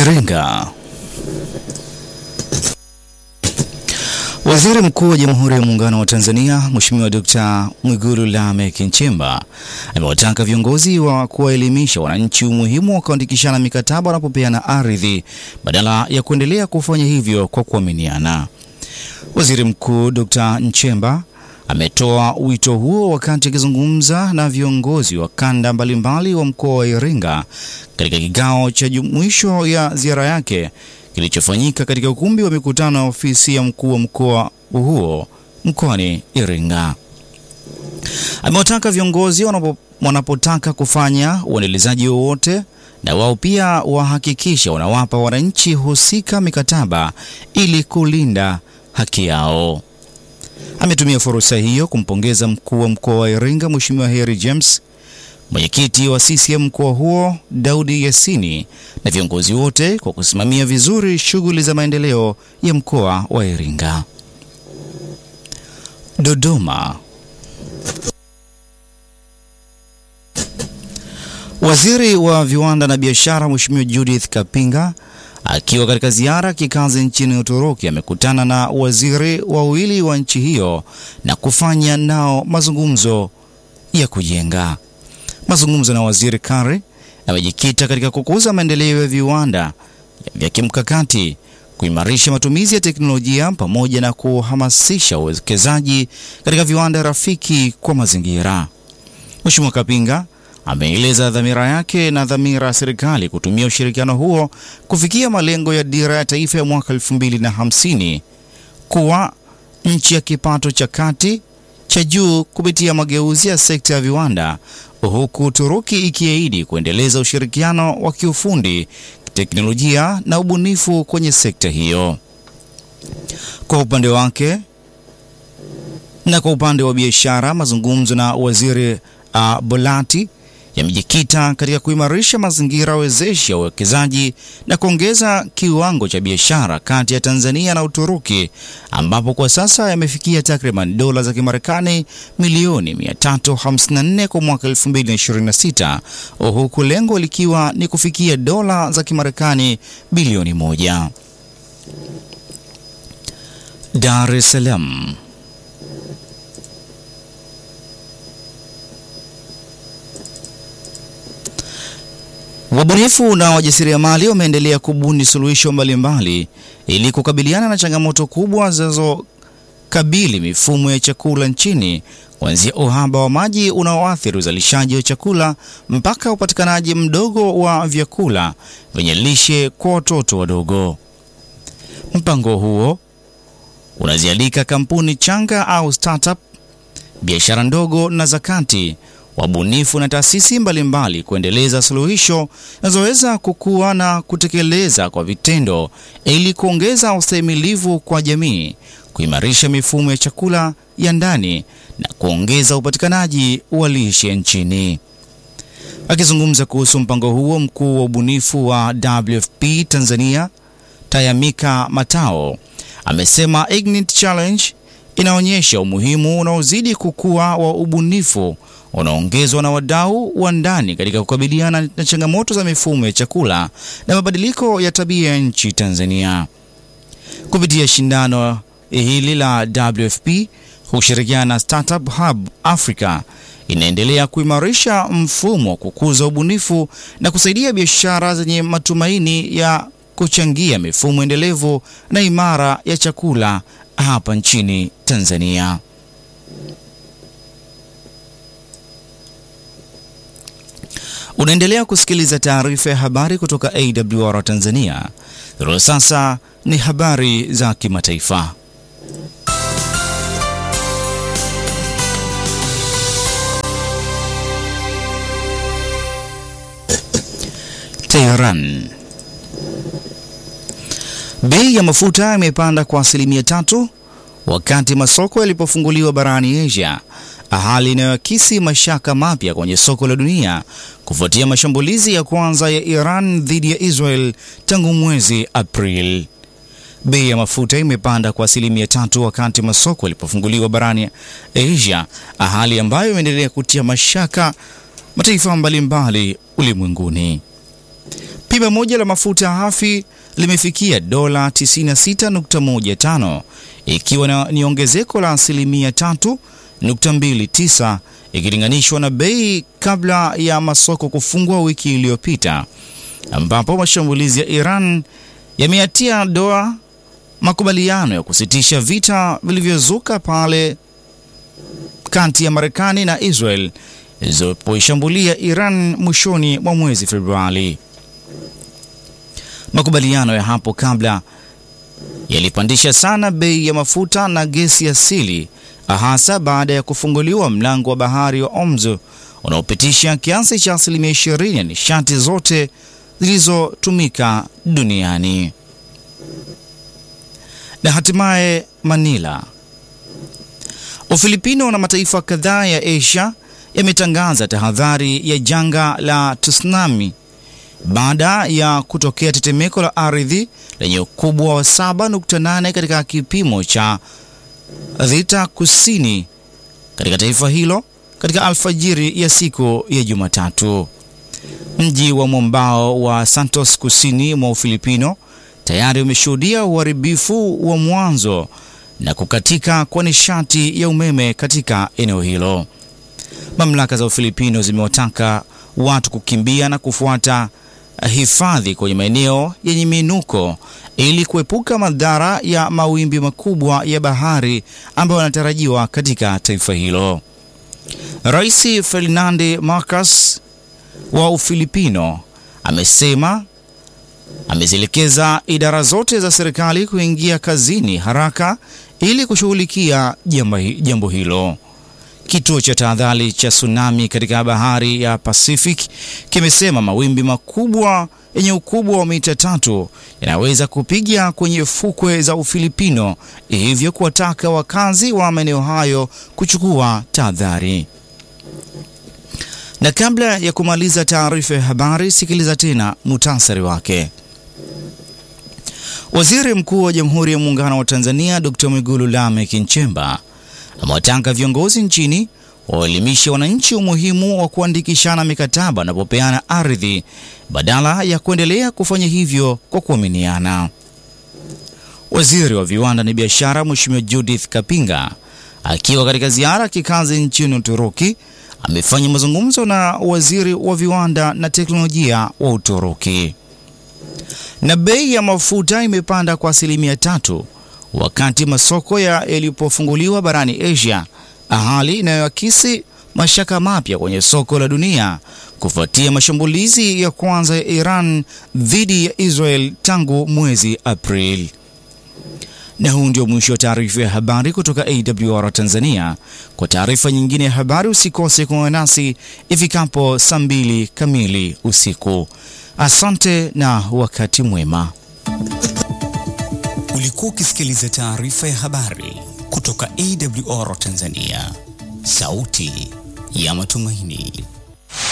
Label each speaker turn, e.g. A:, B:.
A: Iringa. Waziri Mkuu wa Jamhuri ya Muungano wa Tanzania Mheshimiwa Dkt. Mwigulu Lameck Nchemba amewataka viongozi wa kuwaelimisha wananchi umuhimu wa kuandikishana mikataba wanapopeana ardhi badala ya kuendelea kufanya hivyo kwa kuaminiana. Waziri Mkuu Dkt. Nchemba ametoa wito huo wakati akizungumza na viongozi wa kanda mbalimbali wa mkoa wa Iringa katika kikao cha mwisho ya ziara yake kilichofanyika katika ukumbi wa mikutano ya ofisi ya mkuu wa mkoa huo mkoani Iringa. Amewataka viongozi wanapo, wanapotaka kufanya uendelezaji wowote na wao pia wahakikisha wanawapa wananchi husika mikataba ili kulinda haki yao. Ametumia fursa hiyo kumpongeza mkuu wa mkoa wa Iringa Mheshimiwa Heri James, mwenyekiti wa CCM mkoa huo Daudi Yasini na viongozi wote kwa kusimamia vizuri shughuli za maendeleo ya mkoa wa Iringa. Dodoma. Waziri wa Viwanda na Biashara Mheshimiwa Judith Kapinga akiwa katika ziara kikazi nchini Uturuki amekutana na waziri wawili wa nchi hiyo na kufanya nao mazungumzo ya kujenga. Mazungumzo na waziri Kari yamejikita katika kukuza maendeleo ya viwanda vya kimkakati, kuimarisha matumizi ya teknolojia pamoja na kuhamasisha uwekezaji katika viwanda rafiki kwa mazingira. Mheshimiwa Kapinga ameeleza dhamira yake na dhamira ya serikali kutumia ushirikiano huo kufikia malengo ya dira ya taifa ya mwaka 2050 kuwa nchi ya kipato cha kati cha juu kupitia mageuzi ya sekta ya viwanda, huku Uturuki ikiahidi kuendeleza ushirikiano wa kiufundi, teknolojia na ubunifu kwenye sekta hiyo. Kwa upande wake na kwa upande wa biashara, mazungumzo na waziri uh, Bolati yamejikita katika kuimarisha mazingira wezeshi ya uwekezaji na kuongeza kiwango cha biashara kati ya Tanzania na Uturuki ambapo kwa sasa yamefikia takriban dola za Kimarekani milioni 354 kwa mwaka 2026 huku lengo likiwa ni kufikia dola za Kimarekani bilioni moja. Dar es Salaam. Wabunifu na wajasiriamali wameendelea kubuni suluhisho mbalimbali ili kukabiliana na changamoto kubwa zinazokabili mifumo ya chakula nchini, kuanzia uhaba wa maji unaoathiri uzalishaji wa chakula mpaka upatikanaji mdogo wa vyakula vyenye lishe kwa watoto wadogo. Mpango huo unazialika kampuni changa au startup, biashara ndogo na zakati wabunifu na taasisi mbalimbali kuendeleza suluhisho zinazoweza kukua na kutekeleza kwa vitendo ili kuongeza ustahimilivu kwa jamii, kuimarisha mifumo ya chakula ya ndani na kuongeza upatikanaji wa lishe nchini. Akizungumza kuhusu mpango huo, mkuu wa ubunifu wa WFP Tanzania Tayamika Matao amesema Ignite Challenge inaonyesha umuhimu unaozidi kukua wa ubunifu unaongezwa na wadau wa ndani katika kukabiliana na changamoto za mifumo ya chakula na mabadiliko ya tabia ya nchi Tanzania. Kupitia shindano hili la WFP kushirikiana na Startup Hub Africa inaendelea kuimarisha mfumo wa kukuza ubunifu na kusaidia biashara zenye matumaini ya kuchangia mifumo endelevu na imara ya chakula hapa nchini Tanzania. Unaendelea kusikiliza taarifa ya habari kutoka AWR Tanzania. Hilo sasa ni habari za kimataifa. Tehran. Bei ya mafuta imepanda kwa asilimia tatu wakati masoko yalipofunguliwa barani Asia, hali inayoakisi mashaka mapya kwenye soko la dunia kufuatia mashambulizi ya kwanza ya Iran dhidi ya Israel tangu mwezi Aprili. Bei ya mafuta imepanda kwa asilimia tatu wakati masoko yalipofunguliwa barani Asia, hali ambayo imeendelea kutia mashaka mataifa mbalimbali ulimwenguni. Pipa moja la mafuta hafi limefikia dola 96.15 ikiwa na, ni ongezeko la asilimia 3.29 ikilinganishwa na bei kabla ya masoko kufungwa wiki iliyopita, ambapo mashambulizi ya Iran yameatia doa makubaliano ya kusitisha vita vilivyozuka pale kati ya Marekani na Israel zilipoishambulia Iran mwishoni mwa mwezi Februari. Makubaliano ya hapo kabla yalipandisha sana bei ya mafuta na gesi asili, hasa baada ya kufunguliwa mlango wa bahari wa Hormuz unaopitisha kiasi cha asilimia 20 ya nishati zote zilizotumika duniani. Na hatimaye Manila. Ufilipino na mataifa kadhaa ya Asia yametangaza tahadhari ya janga la tsunami baada ya kutokea tetemeko la ardhi lenye ukubwa wa 7.8 katika kipimo cha Richter kusini katika taifa hilo katika alfajiri ya siku ya Jumatatu. Mji wa mwambao wa Santos kusini mwa Ufilipino tayari umeshuhudia uharibifu wa mwanzo na kukatika kwa nishati ya umeme katika eneo hilo. Mamlaka za Ufilipino zimewataka watu kukimbia na kufuata hifadhi kwenye maeneo yenye miinuko ili kuepuka madhara ya mawimbi makubwa ya bahari ambayo yanatarajiwa katika taifa hilo. Rais Ferdinand Marcos wa Ufilipino amesema amezielekeza idara zote za serikali kuingia kazini haraka ili kushughulikia jambo hilo. Kituo cha tahadhari cha tsunami katika bahari ya Pacific kimesema mawimbi makubwa yenye ukubwa wa mita tatu yanaweza kupiga kwenye fukwe za Ufilipino, hivyo kuwataka wakazi wa maeneo hayo kuchukua tahadhari. Na kabla ya kumaliza taarifa ya habari, sikiliza tena muhtasari wake. Waziri Mkuu wa Jamhuri ya Muungano wa Tanzania Dr. Mwigulu Lameck Nchemba amewataka viongozi nchini waelimishe wananchi umuhimu wa kuandikishana mikataba wanapopeana ardhi badala ya kuendelea kufanya hivyo kwa kuaminiana. Waziri wa Viwanda na Biashara Mheshimiwa Judith Kapinga akiwa katika ziara kikazi nchini Uturuki amefanya mazungumzo na waziri wa viwanda na teknolojia wa Uturuki. Na bei ya mafuta imepanda kwa asilimia tatu wakati masoko yalipofunguliwa barani Asia, hali inayoakisi mashaka mapya kwenye soko la dunia kufuatia mashambulizi ya kwanza ya Iran dhidi ya Israel tangu mwezi Aprili. Na huu ndio mwisho wa taarifa ya habari kutoka AWR Tanzania. Kwa taarifa nyingine ya habari usikose kuungana nasi ifikapo saa mbili kamili usiku. Asante na wakati mwema.
B: Ulikuwa ukisikiliza taarifa ya habari kutoka AWR Tanzania, sauti ya matumaini.